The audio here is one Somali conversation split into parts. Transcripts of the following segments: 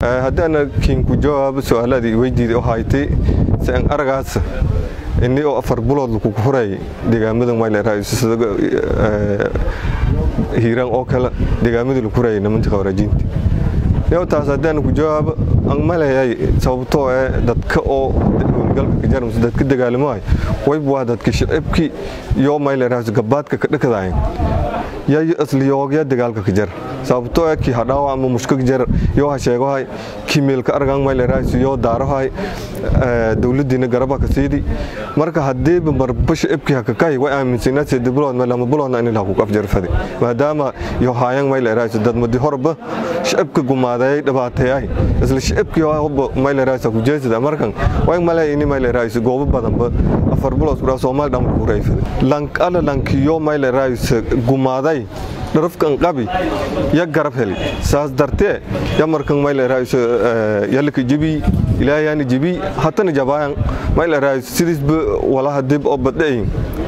haddaana kiinku jawaabo su-aaladii weydiida oo haytay sian aragaas ini oo afar bulood lakugu huray deegaamada mayleraaisada hiiraan oo kale deegaamadii lagu hurayay nimantii khawarajiinta yow taas haddaana ku jawaabo aan maleeyay sababtoo ee dadka oo howlgalka ka jarmase dadka dagaalamahay wayb waa dadka shicibkii iyo mayleraais gabaadka ka dhakadahayn yayo isliyoogya dagaalka ka jar sababtoo ee kii hadhaawa ama mushka jar yoo ha sheegohay kii meelka argan mayleraais yoo daarahay dowladiina garaba ka siidi marka haddiiba marba shicibkii hakakahi way aaminsanaa sedi bulood ma lama buloodna in ilaa ku afjarfade maadaama yo haayan mayleraais dadmadi horba shicibka gumaadeeyay dhibaateeyay isla shicibkii hobba mayleraaisa ku jeesada markan way maleey ini mayleraais goobo badanba afar bulood kudhaa soomaali dhan ku hurayfade lank ala lankiyo mayleraais gumaaday dharafkan qabi ya garab heli saas dartee ya markan mayleraais yalaka jibi ilaahyaani jibi hatana jabaayan mayleraais sidiisba walaha dib oo badhayin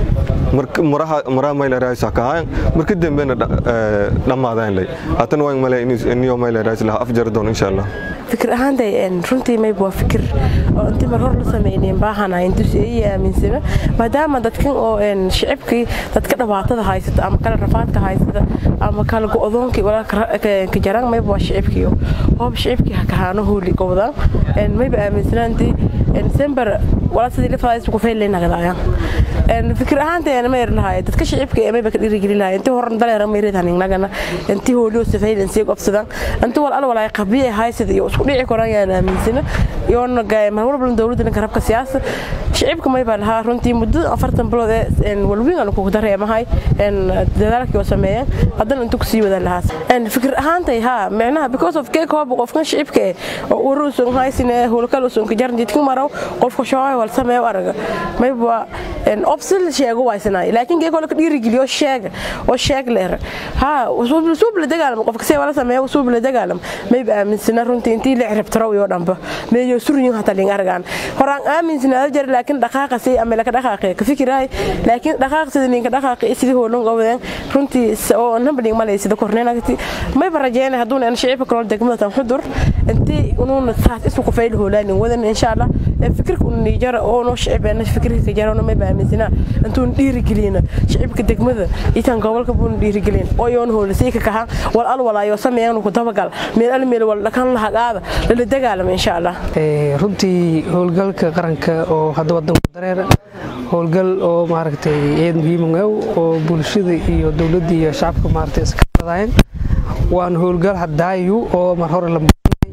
maraha mayleraais hakahayan marka dambena dhammaadayn lay hatana waan male iniyo mayleraais laha afjari doon insha allah fikir ahaantay runtii mayb waa fikir oo intii mar hor la sameyneen baahana intusi ay aaminsana maadaama dadkan oo shicibkii dadka dhibaatada haysata ama kala rafaadka haysata ama kala go-doonkii walaalka jaraan mayb waa shicibkii hoob shicibkii hakahaano hooli gobdaan mayba aaminsanaantii sember walaa sidii lifaais ku feylay nagadaayaan fikir ahaanteena ma erlahaay dadka shicibka ee mayba ka dhiirigeli lahaay intii horan daleera mayreedan inagana intii hooliyo safaylan sii gobsadaan intii wal al walaay qabiye haysad iyo isku dhici koraan yaan aaminsana iyoona mar walba dowladda garabka siyaasa shicibka mayba lahaa runtii muddo afartan bilood ee walwiin aan kugu dareemahay dadaalkii oo sameeyeen haddana intuu kusii wadan lahaas fikir ahaantay haa micnaha because of keek hooba qofkan shicibka eh oo uruusun haysine howlkal usun ka jaran jidkin maraw qofka shoohay wal sameeyo araga mayba obsil sheego waysanaay laakiin geek hole ka dhiirigeliyo sheega oo sheeg leer haa suub la dagaalamo qofka see wala sameeyo suub la dagaalamo mayba aaminsana runtii intii la ciribtaro iyo dhanba meeyo suryin hata ling argaan horaan aaminsana jar laakiin dhaqaaqa si ama laka dhaqaaqay ka fikiraay laakiin dhaqaaq sida ninka dhaqaaqay sidii hoolon gobadeen runtii oo nambading malay sida korneenagti mayba rajeynay haduuna aan shicibka kala degmada tan xudur intii unuuna saas isu ku fayl hoolaanin wadan insha Allah fikirka uu nijara oo noo shicibana fikirka ka jarano mayba aaminsana intuun dhiirigelina shicibka degmada itan gobolka buun dhiirigelin oo yoon hoolisay ka kahan wal al walaayo sameeyaan ku dabagal meel al meel wal dhakan la hagaada la dagaalamo insha Allah runtii howlgalka qaranka oo hadda wadanka dareera howlgal oo maaragtay eed muhiim ah oo bulshada iyo dowladda iyo shacabka maaragtay iska qadayeen waan howlgal hadaayu oo mar hore la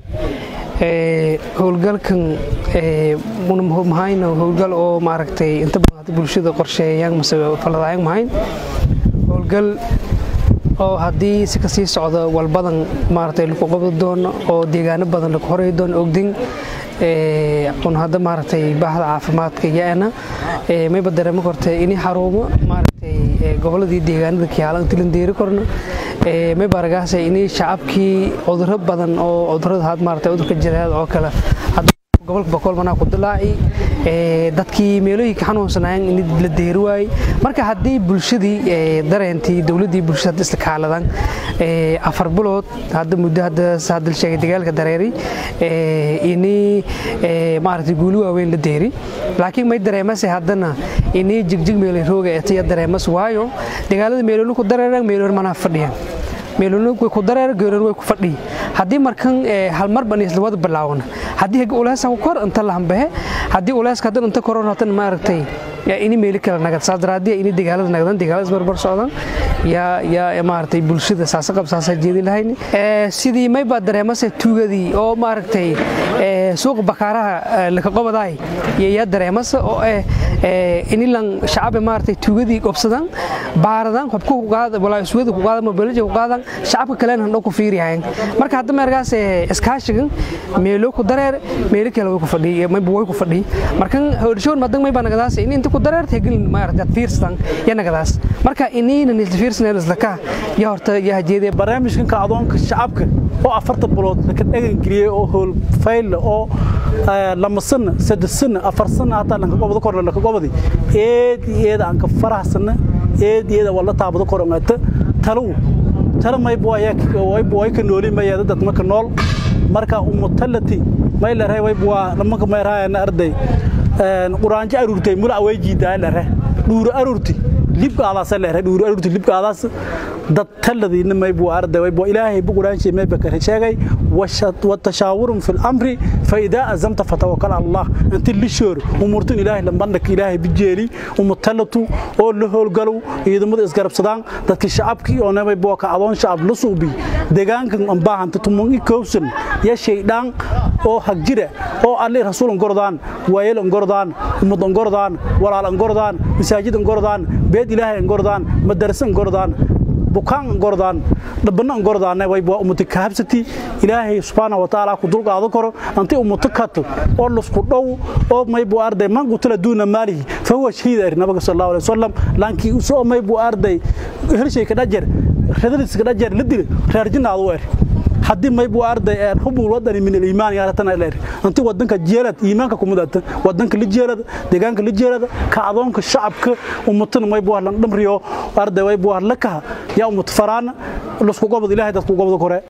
howlgalkan mahayna howlgal oo maaragtay inta badan bulshada qorsheeyaan mase faladayaan mahayn howlgal oo haddii si kasii socdo walbadan maaragtay lagu qabdi doono oo deegaano badan lagu horay doono ogdin un hadda maaragtay baahda caafimaadka yaana mayba dareemo kortay ini xarumo maaragtay goboladii deegaanada kiyaalan tilandeeri korna mayba aragaasa ini shacabkii cuduro badan oo cudurada had maaragtay cudurka jireed oo kale gobolka bakool manaa ku dilaaci dadkii meelooyinka xanuunsanaayeen in la deeri waayey marka haddii bulshadii dareentii dowladdii bulshada hadda isla kaaladan afar bilood hadda muddo hadda hadda sheegay dagaalka dareeri ini maaragtay guuli waaweyn la deeri laakiin may dareemase haddana ini jigjig meelay rooga etaya dareemas waayo dagaalada meeloolu ku dareeraan meeloor manaa fadhiyaan meelona way ku dareer geerar way ku fadhiyi haddii markan hal mar ban isla wada bilaawna haddii haga uleesa ku kor inta la hambahe haddii uleeska hadan inta koron hatan maaragtay ini meeli kala nagad saas daraadii ini dagaalada nagdan dagaalada isbarbar socdan yaa yaa maaragtay bulshada saasa qab saasa jeedi lahayni sidii may baa dareemase tuugadii oo maaragtay suuqa bakaaraha laka qobadaay yaa dareemase oo eh inilan shacabe maaragtay tuugadii qobsadan baaradan xubka ku qaada walaa iswada ku qaada mobilija ku qaadan shacabka kalena handhow ku fiiriyahayn marka hadda meergaas iskaashigan meelo ku dareer meelo kale way ku fadhiy mayba way ku fadhiy markan howrshoon madan mayba nagadaas ini inta ku dareer tegelin maaragtay fiirsadan ya nagadaas marka iniina nisla fiirsaneen isla ka ya horta ya hajeedee barnaamijkan kacdoonka shacabka oo afarta bilood laka dhagan geliyey oo howl fayl oo lama sana saddex sana afar sana hataa lanka gobada kor lanka gobadi eed eeda aan ka faraxsana eed eeda wala taabado korongata talow tala mayb way ka nooli mayada dad marka nool marka umutalati may la reebay waa nimanka may raayana arday quraanjo aruurtay mula way jiidaa la ree dhuuro aruurti libkaadaas la ree dhuuro aruurti libkaadaas dad taladiina may buu arday way buu ilaahay buu quraanji may bakar sheegay wa tashaawurun fil amri fa idaa azamta fatawakkal allah inta lishoor umurtun ilaahay lambandhak ilaahay bijeeli umutalatu oo la howlgalo ciidamada isgarabsadaan dadka shacabkii oo namay buu ka adoon shacab la suubi deegaankan aan baahanta tumun i kowsan ya shaydaan oo hagjira oo alle rasuul gordaan waayel gordaan umad gordaan walaal gordaan masaajid gordaan beed ilaahay gordaan madarasa gordaan bukaan gordaan dhabana gordaan way baa umti kaabsati ilaahay subhanahu wa ta'ala ku dulqaado karo anti umti kato oo lusku dhow oo may buu arday man qutala duuna maalihi fa huwa shahiid ar nabiga sallallahu alayhi wasallam laanki soo may buu arday hershay ka dhajar radadis ka dhajar la dil reer jinaadu weer haddii may buu arday ee hubul wadani min al-iimaan yaaratana leer anti wadanka jeelad iimaanka ku mudata wadanka la jeelad deegaanka la jeelad ka adoonka shacabka ummatana may buu lan dhamriyo arday way buu la ka yaa ummat faraan lusku gobod ilaahay dadku gobod kore